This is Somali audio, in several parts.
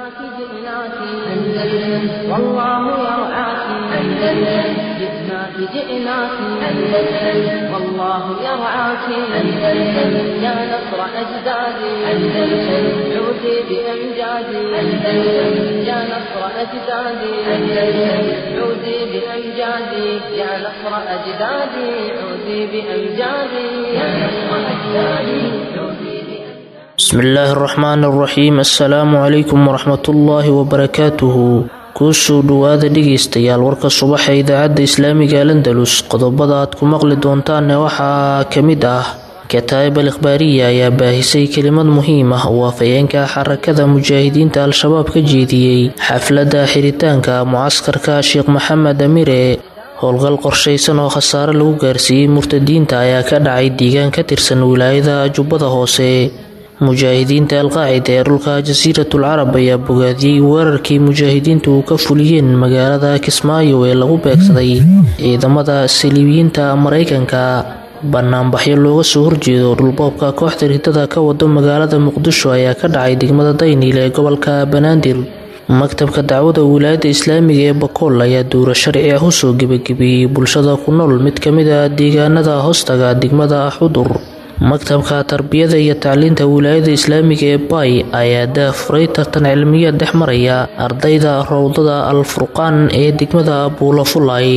جئناك جئناك أندلس والله يرعاك أندلس جئناك جئناك أندلس والله يرعاك أندلس يا نصر أجدادي أندلس عودي بأمجادي أندلس يا نصر أجدادي أندلس عودي بأمجادي يا نصر أجدادي عودي بأمجادي يا نصر أجدادي عودي بسم illaahi araxmaan araxiim assalaamu calaykum waraxmatullaahi wabarakaatuhu kuusoo dhowaada dhegaystayaal warka subaxa idaacadda islaamiga alandalus qodobada aad ku maqli doontaanne waxaa ka mid ah kataa'ib al ikhbaariya ayaa baahisay kelimad muhiim ah oo afhayeenka xarakada mujaahidiinta al-shabaab ka jeediyey xafladda xiritaanka mucaskarka sheekh maxamed amire howlgal qorshaysan oo khasaare lagu gaarsiiyey murtadiinta ayaa ka dhacay deegaan ka tirsan wilaayada jubbada hoose mujaahidiinta alqaacida ee dhulka jasiiratul carab ayaa bogaadiyey weerarkii mujaahidiintu uu ka fuliyeen magaalada kismaayo ee lagu beegsaday ciidamada saliibiyiinta maraykanka banaanbaxyo looga soo horjeedo dhulboobka kooxda ritada ka wado magaalada muqdisho ayaa ka dhacay degmada dayniil ee gobolka banaadir maktabka dacwada wilaayadda islaamiga ee bakool ayaa duura sharci ah usoo gebagebeeyey bulshada ku nool mid ka mid a deegaanada hoostaga degmada xudur maktabka tarbiyada iyo tacliinta wilaayada islaamiga ee bay ayaa daafuray tartan cilmiya dhex maraya ardayda rowdada al furqaan ee degmada buulafulay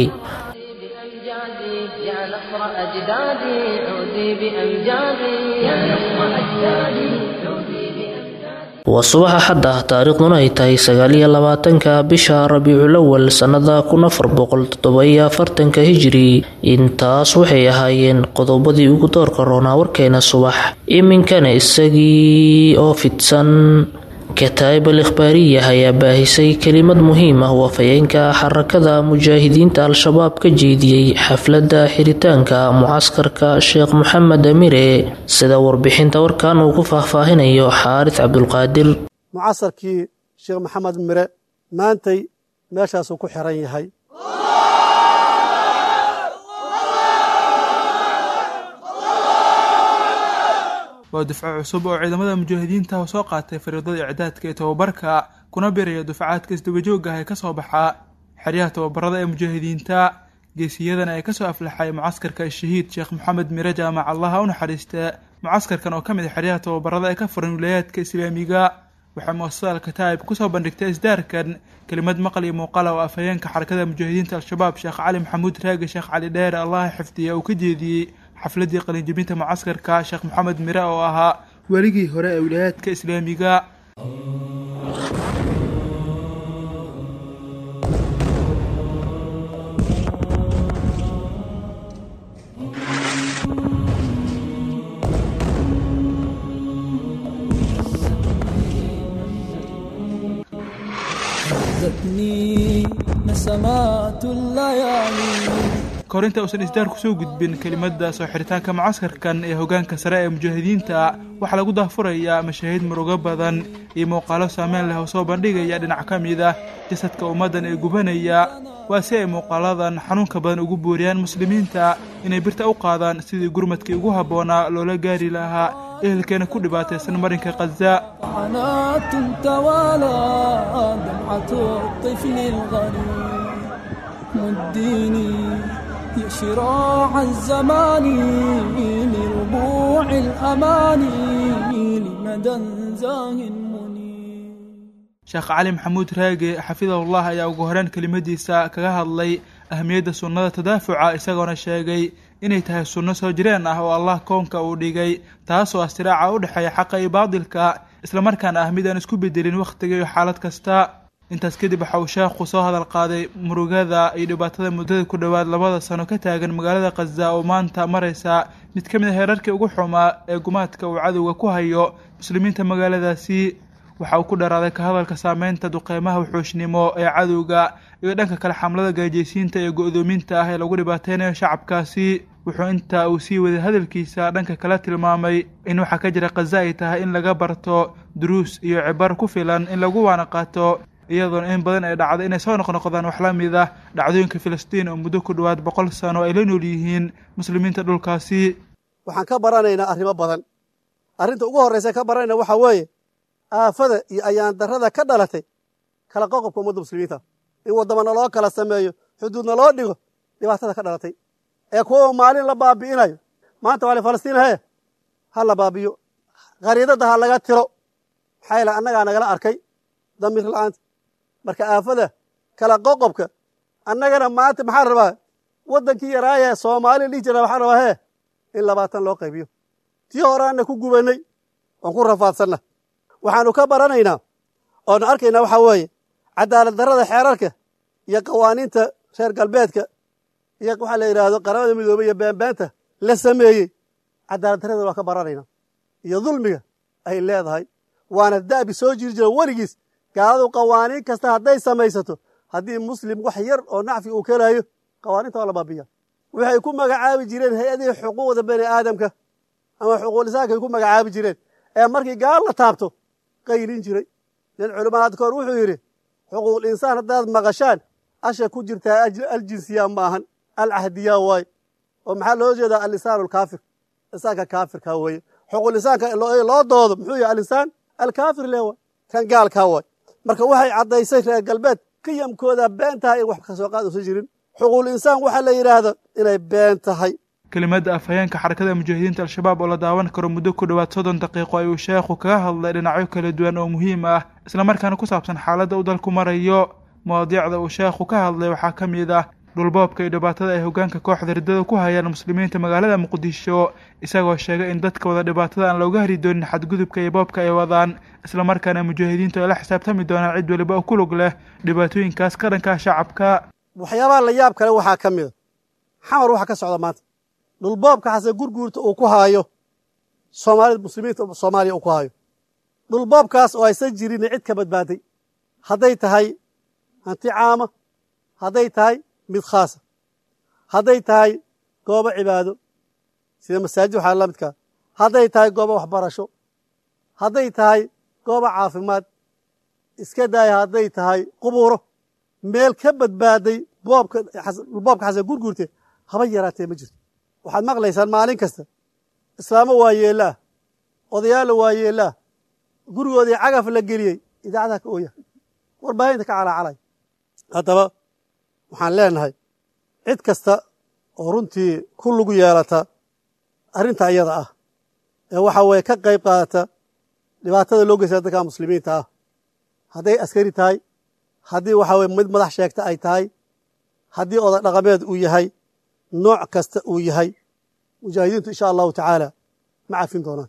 بأمجادي يا نصر أجدادي عودي بأمجادي يا نصر أجدادي عودي بأمجادي waa subaxa xadda taariikhduna ay tahay sagaaliyo labaatanka bisha rabiicul awal sannada kun afar boqol toddoba-iyo afartanka hijiri intaas waxay ahaayeen qodobadii ugu doorka roonaa warkeena subax iminkana isagii oo fidsan kataa'ib al ikhbaariya ayaa baahisay kelimad muhiim ah oo afhayeenka xarakada mujaahidiinta al-shabaab ka jeediyey xafladda xiritaanka mucaskarka sheekh maxamed amire sida warbixinta warkan uu ku faahfaahinayo xaaris cabdulqaadir mucasarkii sheekh maxamed mire maantay meeshaasuu ku xiran yahay waa dufco cusub oo ciidamada mujaahidiinta oo soo qaatay fariidada icdaadka ee tobabarka kuna biraya dufcaadka isdabajooga ah ee ka soo baxa xeryaha tobabarada ee mujaahidiinta geesiyadan ay kasoo aflaxay mucaskarka shahiid sheekh maxamed mire jaamac allaha u naxariista mucaskarkan oo ka mid a xeryaha tobabarada ee ka furan wilaayaadka islaamiga waxaa muasasada alkataa'ib kusoo bandhigtay isdaarkan kelimad maqal iyo muuqala oo afhayeenka xarakada mujaahidiinta al-shabaab sheekh cali maxamuud raage sheekh cali dheere allaha xifdiya uu ka jeediyey xafladii qalinjibinta mucaskarka sheekh maxamed mire oo ahaa weligii hore ee wilaayaadka islaamiga هزتني نسمات الليالي kahor inta uusan isdaar kusoo gudbin kelimada soo xiritaanka mucaskarkan ee hogaanka sare ee mujaahidiinta waxaa lagu daahfurayaa mashaahiid murugo badan iyo muuqaalo saameyn leh oo soo bandhigaya dhinac ka mid ah jasadka ummaddan ee gubanaya waa si ay muuqaaladan xanuunka badan ugu booriyaan muslimiinta inay birta u qaadaan sidii gurmadkii ugu habboonaa loola gaari lahaa ehelkeena ku dhibaataysan marinka khaza حنات توالى دمعة الطفل الغريب مديني يا شراع الزمان لربوع الأماني لمدى زاه منير sheekh cali maxamuud raage xafidahullah ayaa ugu horeen kelimadiisa kaga hadlay ahmiyadda sunnada tadaafuca isagoona sheegay inay tahay sunno soo jireen ah oo allah koonka uu dhigay taasoo ah siraaca u dhexeeya xaqa iyo baadilka islamarkaana ah mid aan isku bedelin wakhtiga iyo xaalad kasta intaas kadib waxa uu sheekhu soo hadal qaaday murugada iyo dhibaatada muddada ku dhowaad labada sano ka taagan magaalada khaza oo maanta maraysa mid ka mid a heerarkii ugu xumaa ee gumaadka uu cadowga ku hayo muslimiinta magaaladaasi waxa uu ku dharaaday ka hadalka saameynta duqeymaha wuxuushnimo ee cadowga iyo dhanka kale xamlada gaajaysiinta iyo go-doominta ah ee lagu dhibaateynayo shacabkaasi wuxuu inta uu sii waday hadalkiisa dhanka kale tilmaamay in waxaa ka jira khaza ay tahay in laga barto duruus iyo cibar ku filan in lagu waana qaato iyadoona in badan ay dhacdo inay soo noqnoqdaan wax la mid ah dhacdooyinka filistiin oo muddo ku dhowaad boqol sano ay la nool yihiin muslimiinta dhulkaasi waxaan ka baranaynaa arrimo badan arrinta ugu horraysa ka baranayna waxaa weeye aafada iyo ayaan darrada ka dhalatay kala qoqobka ummadda muslimiinta in waddamana loo kala sameeyo xuduudna loo dhigo dhibaatada ka dhalatay ee kuwa maalin la baabi'inayo maanta waa falastiin hee ha la baabiyo khariidadda ha laga tiro maxaa yaele annagaa nagala arkay damiir la'aanta marka aafada kala qoqobka annagana maanta maxaan rabaa waddankii yaraayee soomaaliya dhihi jira waxaan rabaa hee in labaatan loo qaybiyo tii horeanna ku gubannay oon ku rafaadsanna waxaanu ka baranaynaa oonu arkaynaa waxaa weeye cadaalad darrada xeerarka iyo qawaaniinta reer galbeedka iyo waxaa la yidhaahdo qaramada midoobey iyo beenbeenta la sameeyey cadaalad darrada waa ka baranaynaa iyo dulmiga ay leedahay waana da'bi soo jiri jira weligiis gaaladu qawaaniin kasta hadday samaysato haddii muslim wax yar oo nacfi uu kelaayo qawaaniinta waa la baabiya waxay ku magacaabi jireen hay-adihii xuquuqda bani aadamka ama xuquuqlisaanka ay ku magacaabi jireen ee markii gaal la taabto qaylin jiray nin culimaad koor wuxuu yidhi xuquuqul insaan haddaad maqashaan asha ku jirtaa aljinsiya maahan alcahdiya waaye oo maxaa loo jeedaa alinsaan alkaafir insaanka kaafirka weeye xuquuqul insaanka loo doodo muxuu yahay alinsaan alkaafir le waay kan gaalkaa waay marka waxay caddaysay reer galbeed qiyamkooda been tahay in wax kasoo qaad uusan jirin xuquuqul insaan waxaa la yidhaahdo inay been tahay kelimadda afhayeenka xarakada mujaahidiinta al-shabaab oo la daawan karo muddo ku dhowaad soddon daqiiqo ayuu sheekhu kaga hadlay dhinacyo kala duwan oo muhiim ah islamarkaana ku saabsan xaaladda uu dalku marayo mawaadiicda uu sheekhu ka hadlay waxaa ka mid ah dhulboobka iyo dhibaatada ay hoggaanka kooxda riddada ku hayaan muslimiinta magaalada muqdisho isagoo sheegay in dadka wada dhibaatada aan looga hari doonin xadgudubka iyo boobka ay wadaan islamarkaana mujaahidiintu ay la xisaabtami doonaan cid weliba oo ku lug leh dhibaatooyinkaas ka dhanka shacabka waxyaabaha la yaab kale waxaa ka mida xamar waxa ka socda maanta dhulboobka xase gurguurta uu ku haayo soomaalida muslimiinta soomaaliya uu ku haayo dhulboobkaas oo aysan jirin cid ka badbaaday hadday tahay hanti caama hadday tahay mid khaasa hadday tahay goobo cibaado sida masaajid waxaa la midkaa hadday tahay goobo waxbarasho hadday tahay goobo caafimaad iska daaya hadday tahay qubuuro meel ka badbaaday boobka boobka xasan gurguurte haba yaraatee ma jirto waxaad maqlaysaan maalin kasta islaamo waa yeellaah odayaalla waa yeellaah gurigoodii cagaf la geliyey idaacadaha ka ooya warbaahinta ka calaacalay haddaba waxaan leenahay cid kasta oo runtii ku lugu yeelata arrinta iyada ah ee waxa weeye ka qayb qaadata dhibaatada loo geysta dadka muslimiinta ah hadday askari tahay haddii waxa weye mid madax sheegta ay tahay haddii oday dhaqameed uu yahay nooc kasta uu yahay mujaahidiintu insha allahu tacaala ma cafin doonaan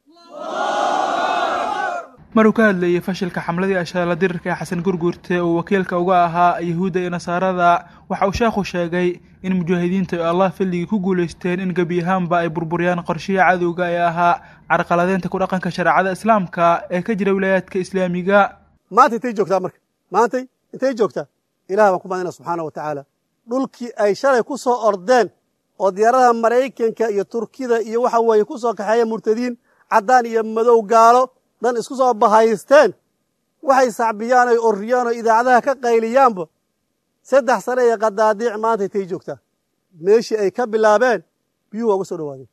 maruu ka hadlayey fashilka xamladii ashaala dirirka ee xasan gurguurte uu wakiilka uga ahaa yahuudda iyo nasaarada waxa uu sheekhu sheegay in mujaahidiinta ay allah filligii ku guulaysteen in gebi ahaanba ay burburiyaan qorshiya cadowga ee ahaa carqaladeynta ku dhaqanka shareecada islaamka ee ka jira wilaayaadka islaamiga maanta intay joogtaa marka maantay intay joogtaa ilaah baan ku mahadina subxaana wa tacaala dhulkii ay shalay ku soo ordeen oo diyaaradaha maraykanka iyo turkida iyo waxa weeye ku soo kaxeeya murtadiin caddaan iyo madow gaalo dhan isku soo bahaysteen waxay sacbiyaan oy orriyaan oo idaacadaha ka qayliyaanba saddex sane iyo qadaadiic maanta intay joogtaa meeshii ay ka bilaabeen biyuhu waa uga soo dhawaadeen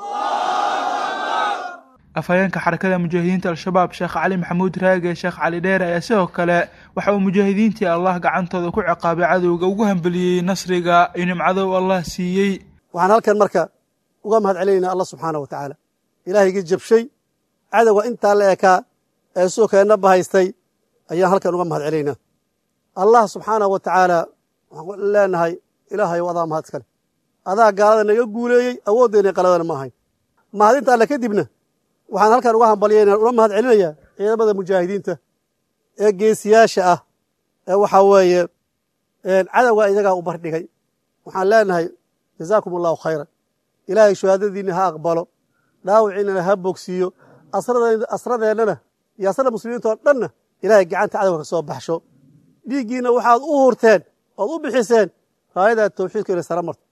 afhayeenka xarakada mujaahidiinta al-shabaab sheekh cali maxamuud raage sheekh cali dheere ayaa sidoo kale waxa uu mujaahidiintii allah gacantooda ku ciqaabay cadowga ugu hambeliyey nasriga iyo nimcado uu allah siiyey waxaan halkan marka uga mahad celinaynaa allah subxaana wa tacaala ilaahaygi jabshay cadowga intaa la ekaa ee suukeenna bahaystay ayaan halkan uga mahad celinaynaa allah subxaanahu wa tacaala waxaan leenahay ilaahayow adaa mahad iskale adaa gaalada naga guuleeyey awooddeena qaladana ma ahayn mahadinta alle kadibna waxaan halkan uga hambalyayna uga mahad celinayaa ciidamada mujaahidiinta ee geesiyaasha ah ee waxaa weeye cadowga iyagaa u bardhigay waxaan leenahay jazaakum allahu khayran ilaahay shuhaadadiinna ha aqbalo dhaawiciinana ha bogsiiyo asradeennana iyo asrada muslimiinta oo dhanna ilaahay gacanta cadowga ka soo baxsho dhiiggiinna waxaad u hurteen ood u bixiseen raayada tawxiidka inay sara marto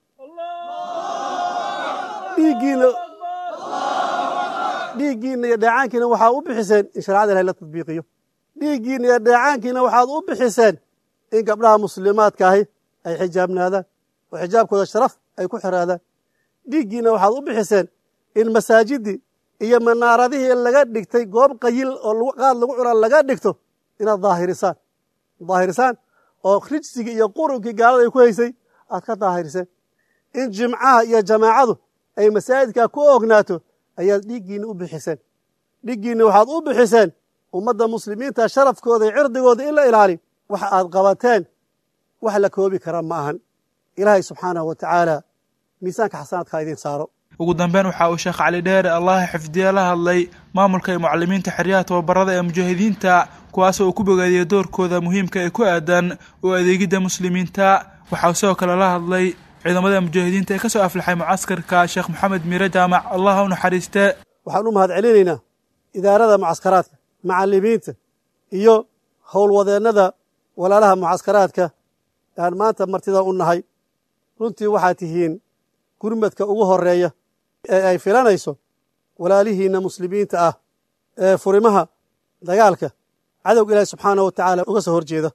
dhiiggiinna dhiiggiinna iyo dheecaankiina waxaad u bixiseen in shareecada ilahay la tadbiiqiyo dhiiggiinna iyo dheecaankiina waxaad u bixiseen in gabdhaha muslimaadka ahi ay xijaabnaadaan oo xijaabkooda sharaf ay ku xiraadaan dhiiggiinna waxaad u bixiseen in masaajidii iyo manaaradihii laga dhigtay goob qayil oo qaad lagu cuna laga dhigto inaad daahirisaan daahirisaan oo rijsigii iyo qurunkii gaalada ay ku haysay aad ka daahiriseen in jimcaha iyo jamaacadu ay masaajidkaa ku ognaato ayaad dhiiggiinna u bixiseen dhiiggiinna waxaad u bixiseen ummadda muslimiinta sharafkooda iyo cirdigooda in la ilaaliyo waxa aad qabateen wax la koobi kara ma ahan ilaahay subxaanahu wa tacaala miisaanka xasanaadkaa idiin saaro ugu dambeyn waxa uu sheekh cali dheere allaha xifdiye la hadlay maamulka iyo mucalimiinta xeryaha tababarada ee mujaahidiinta kuwaasoo uu ku bogaadiyey doorkooda muhiimka ee ku aadan oo adeegidda muslimiinta waxauu sidoo kale la hadlay ciidamada mujaahidiinta ee ka soo aflaxay mucaskarka sheekh maxamed miire jaamac allah u naxariiste waxaan u mahad celinaynaa idaarada mucaskaraadka macalimiinta iyo howlwadeennada walaalaha mucaskaraadka aan maanta martida u nahay runtii waxaad tihiin gurmadka ugu horeeya ee ay filanayso walaalihiinna muslimiinta ah ee furimaha dagaalka cadowga ilaahi subxaanahu wa tacaala uga soo horjeeda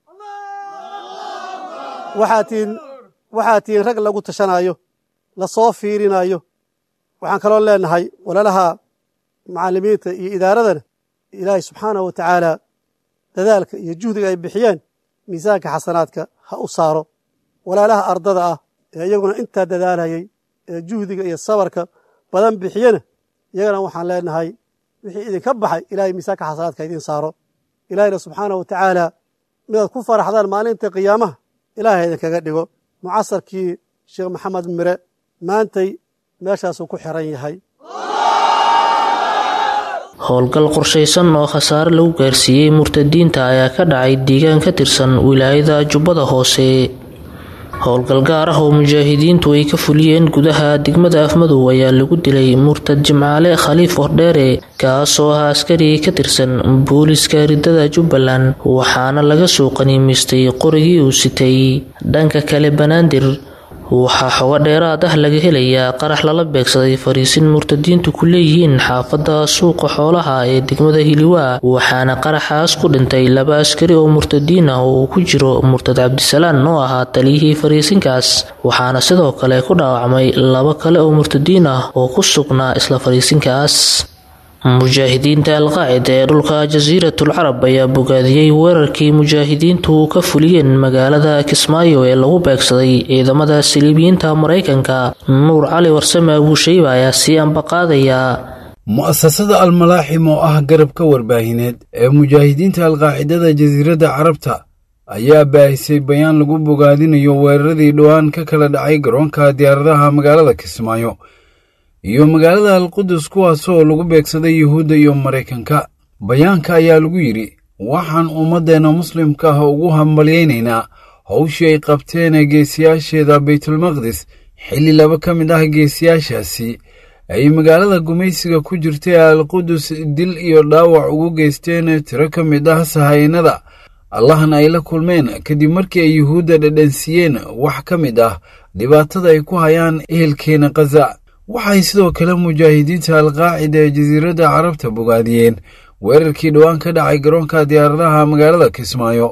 waxaad tihiin waxaad tihiin rag lagu tashanaayo lasoo fiirinayo waxaan kaloo leenahay walaalaha macallimiinta iyo idaaradana ilaahay subxaanahu wa tacaala dadaalka iyo juhdiga ay bixiyeen miisaanka xasanaadka ha u saaro walaalaha ardada ah ee iyaguna intaa dadaalayay ee juhdiga iyo sabarka badan bixiyena iyagana waxaan leenahay wixii idinka baxay ilahay miisaanka xasanaadka idiin saaro ilaahayna subxaanahu wa tacaala midaad ku faraxdaan maalinta qiyaamaha ilaahay idinkaga dhigo mucasarkii sheekh maxamed mire maantay meeshaasuu ku xiran yahay howlgal qorshaysan oo khasaare lagu gaarsiiyey murtadiinta ayaa ka dhacay deegaan ka tirsan wilaayada jubbada hoose howlgal gaar ah oo mujaahidiintu ay ka fuliyeen gudaha degmada afmadow ayaa lagu dilay murtad jimcaale khaliif ordheere kaasoo ahaa askari ka tirsan booliska ridada jubbaland waxaana laga soo qaniimaystay qorigii uu sitay dhanka kale banaadir waxaa xogo dheeraad ah laga helayaa qarax lala beegsaday fariisin murtadiintu ku leeyihiin xaafadda suuqa xoolaha ee degmada hiliwaa waxaana qaraxaas ku dhintay laba askari oo murtadiin ah oo uu ku jiro murtad cabdisalaan oo ahaa taliyihii fariisinkaas waxaana sidoo kale ku dhaawacmay laba kale oo murtadiin ah oo ku sugnaa isla fariisinkaas mujaahidiinta alqaacida ee dhulka jasiiratul carab ayaa bogaadiyey weerarkii mujaahidiintu ka fuliyeen magaalada kismaayo ee lagu beegsaday ciidamada saliibiyiinta maraykanka nuur cali warsame abuushayba ayaa sii ambaqaadaya mu'asasada almalaaxim oo ah garabka warbaahineed ee mujaahidiinta alqaacidada jasiiradda carabta ayaa baahisay bayaan lagu bogaadinayo weeraradii dhowaan ka kala dhacay garoonka diyaaradaha magaalada kismaayo iyo magaalada alqudus kuwaasoo lagu beegsaday yuhuudda iyo maraykanka bayaanka ayaa lagu yidhi waxaan ummaddeenna muslimka ah ugu hambalyaynaynaa howshii ay qabteen geesiyaasheeda baytulmaqdis xilli laba ka mid ah geesiyaashaasi ay magaalada gumaysiga ku jirtay alqudus dil iyo dhaawac ugu geysteen tiro ka mid ah sahaynada allahna ay la kulmeen kadib markii ay yuhuudda dhadhansiiyeen wax ka mid ah dhibaatada ay ku hayaan ehelkeena khaza waxay sidoo kale mujaahidiinta alqaacida ee jasiiradda carabta bogaadiyeen weerarkii dhowaan ka dhacay garoonka diyaaradaha magaalada kismaayo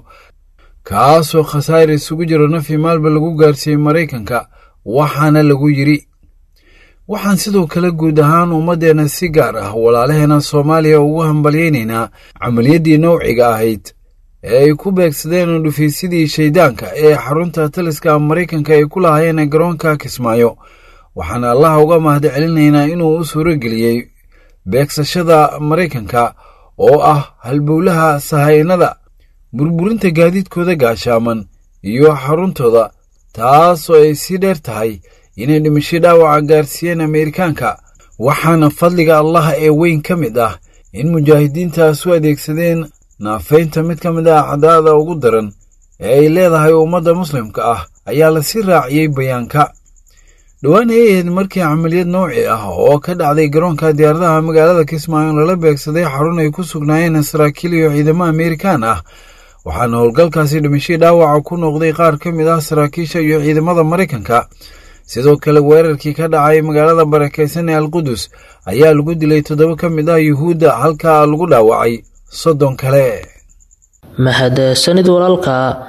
kaasoo khasaar isugu jiro nafi maalba lagu gaarsiiyey maraykanka waxaana lagu yidhi waxaan sidoo kale guud ahaan ummaddeenna si gaar ah walaalaheena soomaaliya ugu hambalyaynaynaa camaliyaddii nowciga ahayd ee ay ku beegsadeen dhufaysidii shayddaanka ee xarunta taliska maraykanka ay ku lahaayeen garoonka kismaayo waxaan allaha uga mahad celinaynaa inuu u suuro geliyey beegsashada maraykanka oo ah halbowlaha sahaynada burburinta gaadiidkooda gaashaaman iyo xaruntooda taasoo ay sii dheer tahay inay dhimasho dhaawaca gaarsiiyeen ameerikaanka waxaana fadliga allaha ee weyn ka mid ah in mujaahidiintaas u adeegsadeen naafaynta mid ka mid ah cadaada ugu daran ee ay leedahay ummadda muslimka ah ayaa lasii raaciyey bayaanka dhowaan ay ahayd markii camaliyad nooci ah oo ka dhacday garoonka diyaaradaha magaalada kismaayo lala beegsaday xarun ay ku sugnaayeen saraakiil iyo ciidamo ameerikaan ah waxaana howlgalkaasi dhimashii dhaawaca ku noqday qaar ka mid ah saraakiisha iyo ciidamada maraykanka sidoo kale weerarkii ka dhacay magaalada barakaysan ee alqudus ayaa lagu dilay toddoba ka mid ah yuhuudda halkaa lagu dhaawacay soddon kale mahadsanid walaalka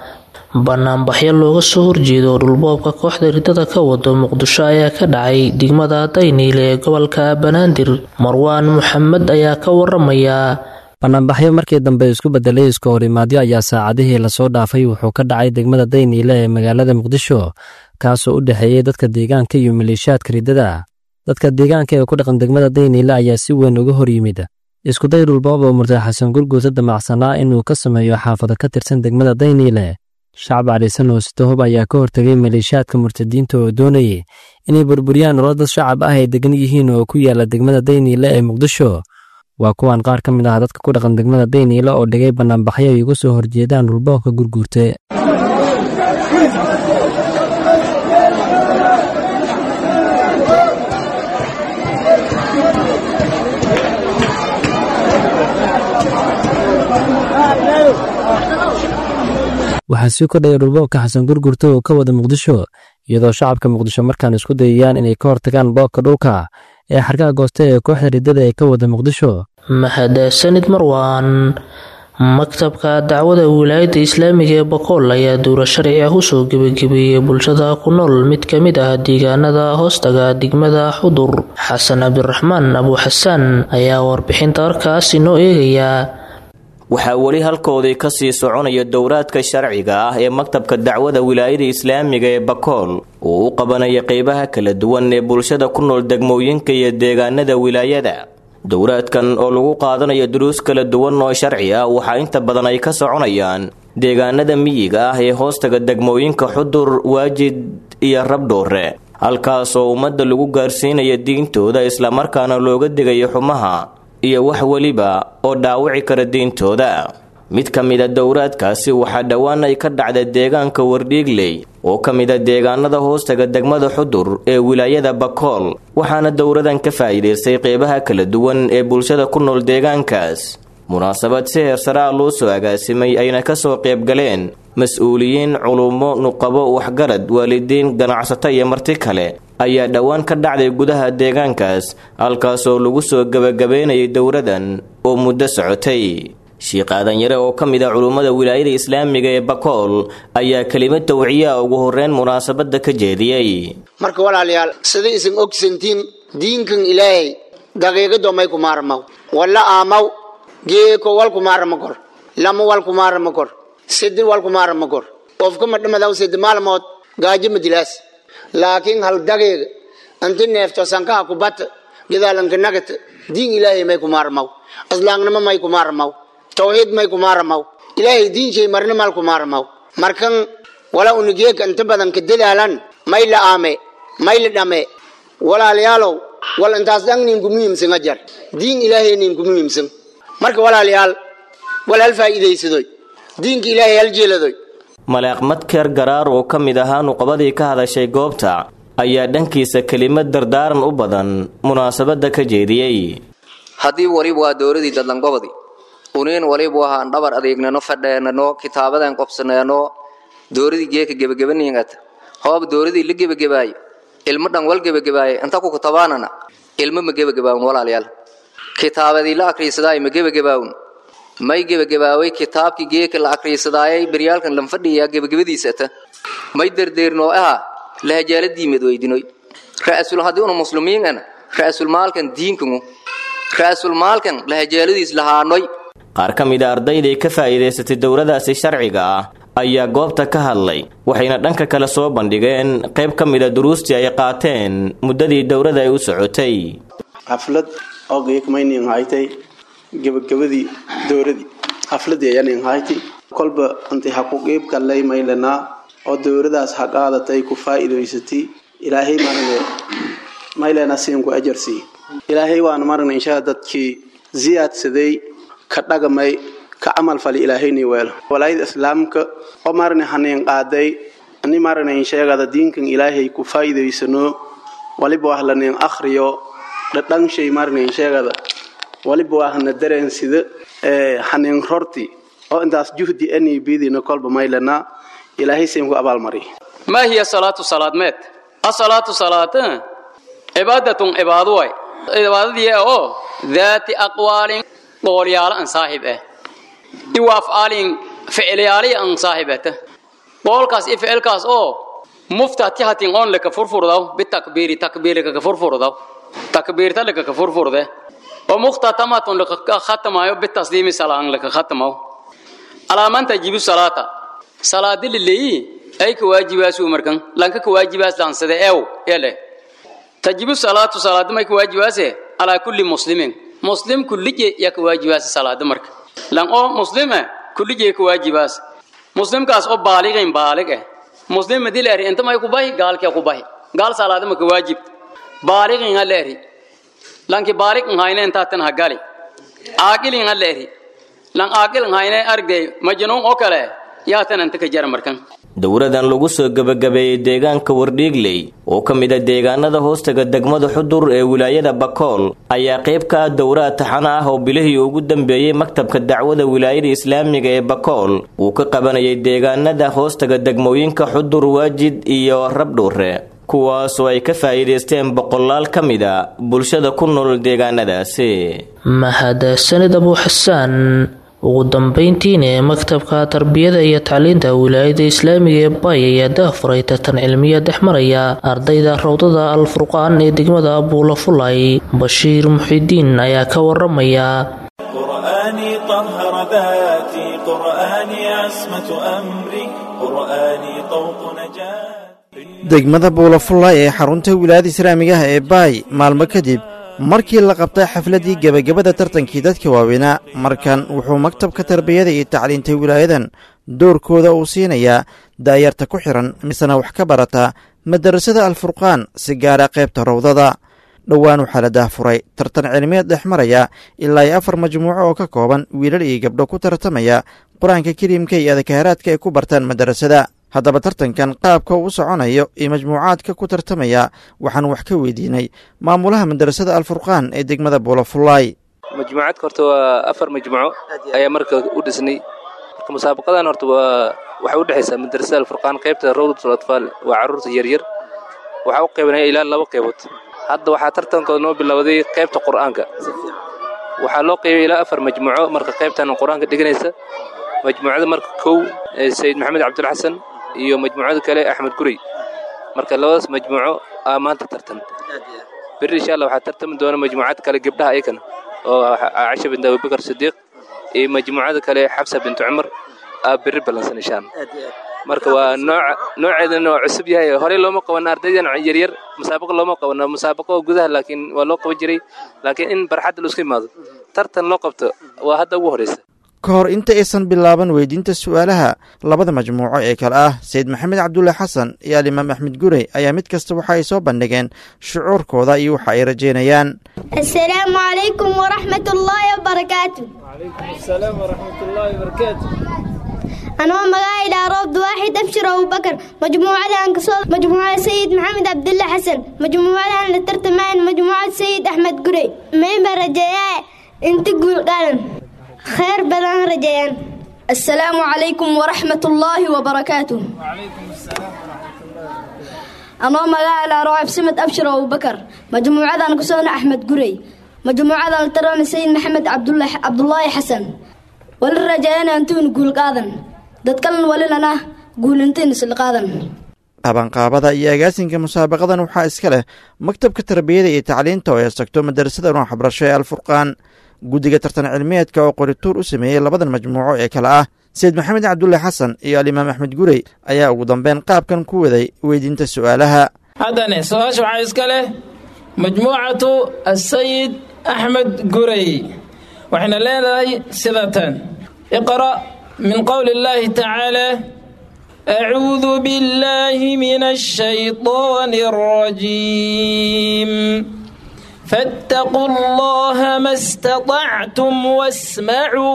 banaanbaxyo looga soo horjeedo dhulboobka kooxda ridada ka wado muqdisho ayaa ka dhacay degmada dayniile ee gobolka banaadir marwaan maxamed ayaa ka waramaya banaanbaxyo markii dambe isku bedelay iska horimaadyo ayaa saacadihii lasoo dhaafay wuxuu ka dhacay degmada dayniile ee magaalada muqdisho kaasoo u dhexeeyey dadka deegaanka iyo maleeshiyaadka riddada dadka deegaanka ee ku dhaqan degmada dayniile ayaa si weyn uga hor yimid iskuday dhulboob oo murtay xasan gurguuta damacsanaa inuu ka sameeyo xaafado ka tirsan degmada dayniile shacab caliisan oo sitohob ayaa ka hortegay maleeshiyaadka murtadiinta oo doonayay inay burburiyaan nolol dad shacab ah ay degan yihiin oo ku yaala degmada dayniile ee muqdisho waa kuwan qaar ka mid ah dadka ku dhaqan degmada dayniile oo dhigay banaanbaxyo ay uga soo horjeedaan dhulboobka gurguurte waxaa sii kordhaya dhulboobka xasan gurgurta oo ka wada muqdisho iyadoo shacabka muqdisho markaan isku dayayaan inay ka hortagaan boobka dhulka ee xarkaha gooste ee kooxda riddada ee ka wada muqdisho mahadsanid marwaan maktabka dacwada wilaayadda islaamiga ee bokool ayaa duuro sharci ah usoo gebagabeeyey bulshada ku nool mid ka mid ah deegaanada hoostaga degmada xudur xasan cabdiraxmaan abuuxasaan ayaa warbixinta warkaas inoo eegaya waxaa weli halkoodii ka sii soconaya dowraadka sharciga ah ee maktabka dacwada wilaayada islaamiga ee bakool uu u qabanaya qeybaha kala duwan ee bulshada ku nool degmooyinka iyo deegaanada wilaayada dowraadkan oo lagu qaadanayo duruus kala duwan oo sharci ah waxaa inta badan ay ka soconayaan deegaanada miyiga ah ee hoostaga degmooyinka xudur waajid iyo rabdhoore halkaasoo ummadda lagu gaarsiinaya diintooda islamarkaana looga digayo xumaha iyo wax weliba oo dhaawici kara diintooda mid ka mida dowraadkaasi waxaa dhowaan ay ka dhacda deegaanka wardhiigley oo ka mida deegaanada hoostaga degmada xudur ee wilaayada bakool waxaana dowradan ka faa'iidaystay qeybaha kala duwan ee bulshada ku nool deegaankaas munaasabad si heersaraa loo soo agaasimay ayna kasoo qaybgaleen mas-uuliyiin culummo nuqabo waxgarad waalidiin ganacsato iyo marti kale ayaa dhowaan ka dhacday gudaha deegaankaas halkaasoo lagu soo gebagabeynayay dowradan oo muddo socotay shiikh aadanyare oo ka mid ah culummada wilaayada islaamiga ee bakool ayaa kelimad tawciyaa ugu horreyn munaasabadda ka jeediyey marka walaalayaal sida isan ogsantiin diinkan ilaahay daqiiqado may kumaarmaw walla aamaw geeko wal kumaarama kor lama wal kumaarama kor sidi wal kumaarama kor qofka madhamadaw sidi maalmood gaajo madilaas laakiin hal daqiiqa anti neefto sankaha kubata gadaalanka nagata diin ilaahay may kumaarmaw aslaangnimo may kumaarmaw tawxiid may kumaarmaw ilaahay diin shay marna mal kumaarmaw markan wala unigeeka inta badan ka dadaalan may la aame may la dhame walaalayaalow wal intaas dhan nin ku muhiimsan ajar diin ilaahay nin ku muhiimsan marka walaalayaal wal hal faa'iidaysadoy diinka ilaahay hal jeeladoy maleeq madkeer garaar oo ka mid ahaa nuqabadii ka hadashay goobta ayaa dhankiisa kelimad dardaaran u badan munaasabadda ka jeediyey haddii waliba waa dowladii dadlangobadi uniin waliba wahaan dhabar adeegnano fadheenano kitaabadan qobsaneeno dowladii geeka gebagabaningata hoob dowladii la gebagabaayo ilmo dhan wal gebagabaaye inta ku kutabaanana ilmo ma gebagabaawun walaalayaal kitaabadii la akriisadaay ma gebagabaawun may gebagabaaway kitaabkii geeka la akriisadaayay beryaalkan lanfadhiyaa gebagabadiisata may derdeernoo aha lahajaaladiimad weydinoy ra'asul haddii una muslimiinana ra'asul maalkan diinkanu ra'asul maalkan lahajaaladiis lahaanoy qaar ka mid a ardaydii ka faa'iidaysatay dowladaasi sharciga ah ayaa goobta ka hadlay waxayna dhanka kale soo bandhigeen qayb ka mid a duruustii ay qaateen muddadii dowladda ay u socotay xaflad oo geekmaynin haytay gebagabadii dowladii xafladii ayanin haytay kolba intay ha ku qeyb kallay maylanaa oo dowladaas ha qaadatay ku faa'iidaysatay ilaahay marne maylena siinku ajarsii ilaahay waan marne inshaa dadkii ziyaadsaday ka dhagamay ka camal fali ilaahayni weelo walaayada islaamka oo marne hanin qaaday ani marne insheegada diinkan ilaahay ku faa'iidaysano waliba wax lanin akhriyo dhadhan shay marne insheegada waliba waa hana dareensida hanin rorti oo intaas juhdi ani bidina kolba maylana ilaahay siinku abaalmari ما هي صلاة صلاة مات الصلاة صلاة عبادة عبادة واي عبادة دي او ذات أقوال قوليال أن صاحبه إيو أفعال فعليالي أن صاحبته qowlkaas i ficilkaas oo muftati hatin on laka furfurdaw bitakbiiri takbiiri kaka furfurdaw takbiirta laka ka furfurde oo mukhtatamatun laka khatamayo bitasliimi salaan laka khatamaw alaaman tajibu salaata salaadi lileeyi ay ka waajibaasu markan lanka ka waajibaas lansade ew ele tajibu salaatu salaadi may ka waajibaase alaa kulli muslimin muslim kullije ya ka waajibaas salaadi marka lan oo muslime kullije ka waajibaas muslimkaas oo baaliqin baaliq eh muslim madii leeri inta may ku bahi gaalkee ku bahi gaal salaadi ma ka waajib baaliqin ha leeri lanki baaliq hayne intaatan ha gali aaqilin ha leeri lan aaqil hayne argay majnuun oo kale yaatan inta ka jara markan dowradan lagu soo gebagabeeyey deegaanka wardhiigley oo ka mid a deegaanada hoostaga degmada xudur ee wilaayada bakool ayaa qayb ka ah dowraad taxana ah oo bilihii ugu dambeeyey maktabka dacwada wilaayada islaamiga ee bakool uu ka qabanayay deegaanada hoostaga degmooyinka xudur waajid iyo rabdhuure kuwaasoo ay ka faa'iidaysteen boqolaal ka mid a bulshada ku nool deegaanadaasi mahadsanid abu xasaan ugu dambeyntiina ee maktabka tarbiyada iyo tacliinta wilaayada islaamiga ee bay ayaa daafuray tartan cilmiya dhex maraya ardayda rawdada al furqaan ee degmada abuula fulay bashiir muxidiin ayaa ka waramaya قرآني طهر ذاتي قرآني عصمة أمري قرآني طوق نجاة degmada buulafullay ee xarunta wilaayada islaamiga ah ee baay maalmo kadib markii la qabtay xafladdii gebagabada tartankii dadka waaweynaa markan wuxuu maktabka tarbiyada iyo tacliinta wilaayadan doorkooda uu siinayaa daayarta ku xihan misena wax ka barata madarasada alfurqaan si gaara qaybta rawdada dhowaan waxaa la daahfuray tartan cilmiyeed dhex maraya ilaa iyo afar majmuuco oo ka kooban wiilal iyo gabdho ku tartamaya qur-aanka kariimka iyo adakaaraadka ay ku bartaan madarasada haddaba tartankan qaabka uu soconayo iyo majmuucaadka ku tartamaya waxaan wax ka weydiinay maamulaha madarasada alfurqaan ee degmada buulafullaay majmuucaadka horta waa afar majmuuco ayaa marka u dhisnay marka musaabaqadan horta waa waxay u dhexaysaa madarasada alfurqaan qaybta rawdatul atfaal waa carruurta yaryar waxaa u qaybanaya ilaa laba qaybood hadda waxaa tartankooda noo bilowday qaybta qur'aanka waxaa loo qaybay ilaa afar majmuuco marka qaybtan qur-aanka dhiganaysa majmuucada marka kow sayid maxamed cabdulxasan iyo majmuucada kale axmed gurey marka labadaas majmuuco aa maanta tartan beri insha allah waxaa tartami doona majmuucad kale gabdhaha ayakana oo caisha bint abubakar sidiiq iyo majmuucada kale xabsa bintu cumar aa beri ballansan insha allah marka waa nooca nooceedana waa cusub yahay horey looma qabana ardaydan yaryar musaabaqo looma qabano musaabaqo gudaha laakiin waa loo qaban jiray laakiin in barxadda laisku imaado tartan loo qabto waa hadda ugu horeysa ka hor inta aysan bilaaban weydiinta su'aalaha labada majmuuco ee kale ah sayid maxamed cabdulle xasan iyo alimaam axmed gurey ayaa mid kasta waxa ay soo bandhigeen shucuurkooda iyo waxa ay rajeynayaan السلام عليكم ورحمة الله وبركاته وعليكم السلام ورحمة الله وبركاته أنا مقاعد روض واحد أبشر أبو بكر مجموعة أنكسور مجموعة سيد محمد عبد الله حسن مجموعة أنا ترتمان مجموعة سيد أحمد قري مين برجاء انت قول قالن خير بدن رجيان السلام عليكم ورحمة الله وبركاته وعليكم السلام ورحمة الله أنا مقاعد روعب سمت أبشر أبو بكر مجموعة أنكسور أحمد قري مجموعة أنا ترى سيد محمد عبد الله عبد الله حسن وللرجاء أنتون قول قادن dadkalan walilana guulintiin isla qaadan qabanqaabada iyo agaasinka musaabaqadan waxaa iska leh maktabka tarbiyada iyo tacliinta oo eestagto madarasada nooc waxbarasho ee alfurqaan guddiga tartan cilmiyeedka oo qorituur u sameeyey labadan majmuuco ee kale ah sayid maxamed cabdulle xasan iyo alimaam axmed gurey ayaa ugu dambeyn qaabkan ku waday weydiinta su'aalaha haddane su-aasha waxaa iska leh majmuucatu asayid axmed gurey waxayna leedahay sidatan iqra' من قول الله تعالى أعوذ بالله من الشيطان الرجيم فاتقوا الله ما استطعتم واسمعوا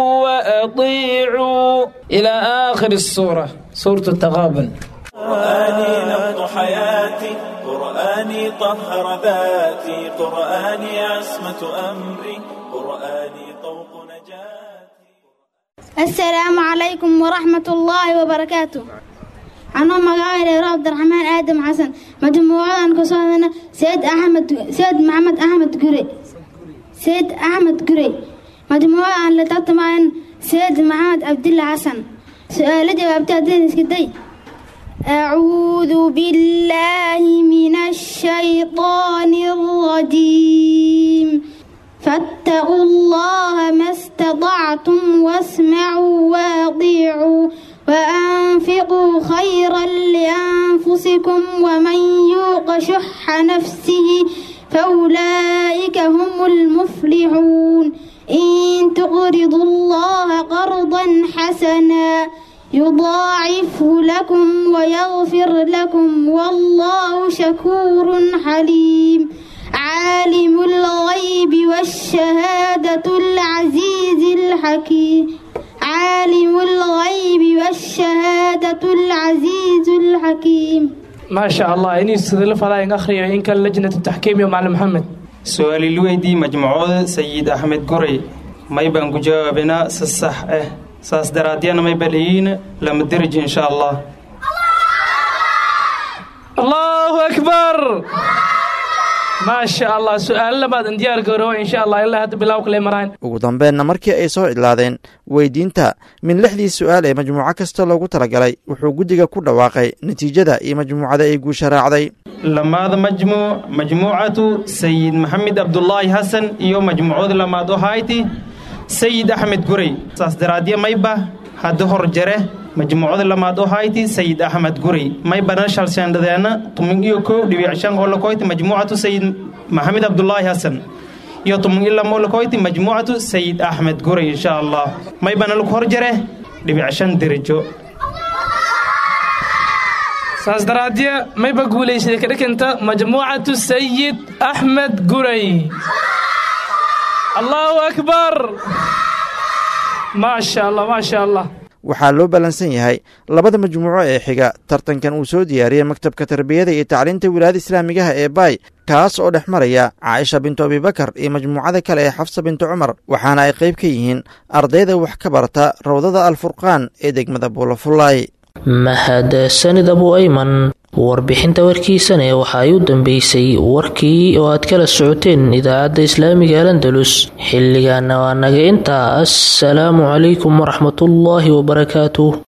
وأطيعوا إلى آخر السورة سورة التغابن قرآني نبض حياتي قرآني طهر ذاتي قرآني عصمة أمري قرآني طوق نجاتي السلام عليكم ورحمة الله وبركاته أنا مقاعد عبد الرحمن آدم حسن مجموعة كصادنا سيد أحمد سيد محمد أحمد قري سيد أحمد قري مجموعة اللي تطمئن سيد محمد عبد الله حسن سؤال جواب تعدين اسكتي أعوذ بالله من الشيطان الرجيم فاتقوا الله ما استطعتم واسمعوا واطيعوا وأنفقوا خيرا لأنفسكم ومن يوق شح نفسه فأولئك هم المفلحون إن تقرضوا الله قرضا حسنا يضاعفه لكم ويغفر لكم والله شكور حليم عالم الغيب والشهادة العزيز الحكيم عالم الغيب والشهادة العزيز الحكيم ما شاء الله إني استدل فلا أخري إن كان لجنة التحكيم يا معلم محمد su-aali luweydii majmuucada sayid axmed goray may baan ku jawaabinaa si sax ah saas daraadyana may balayiin lama derij insha allah allahu akbar maa sha allah su-aalo labaad in diyaar garoowa insha allah ilaa hadda bilaw kale maraan ugu dambeenna markii ay soo cidlaadeen weydiinta min lixdii su-aal ee majmuuco kasta loogu talagalay wuxuu guddiga ku dhawaaqay natiijada iyo majmuucada ay guusha raacday lamaada majmuuc majmuucatu sayid maxamed abdulaahi xasan iyo majmuucada lamaad oo hayti sayid axmed guray saas daraadya mayba hadda hor jare majmuucada lamaad oo hayti sayid axmed guray maybana shalshandhadeena tumin iyo kow dhibic shan oo lakoyti majmuucatu sayid maxamed abdulaahi xasan iyo tumin iyo lama oo lakoyti majmuucatu sayid axmed guray insha allah maybana lagu hor jare dhibic shan derajo saas daraadya mayba guulaysaday ka dhikanta majmuucatu sayid axmed guray allahu akbar maa sha allah maa sha allah waxaa loo ballansan yahay labada majmuuco ee xiga tartankan uu soo diyaariyey maktabka tarbiyada iyo tacliinta wilaayada islaamigaha ee baay kaas oo dhex maraya caaisha bintu abibakar iyo majmuucada kale ee xafsa bintu cumar waxaana ay qayb ka yihiin ardayda wax ka barata rawdada alfurqaan ee degmada buulafullaay mahadsanid abu ayman warbixinta warkiisane waxa ay u dambeysay warkii oo aad kala socoteen idaacadda islaamiga alandalus xilligaana waa naga intaa assalaamu calaykum waraxmatullaahi wabarakaatuh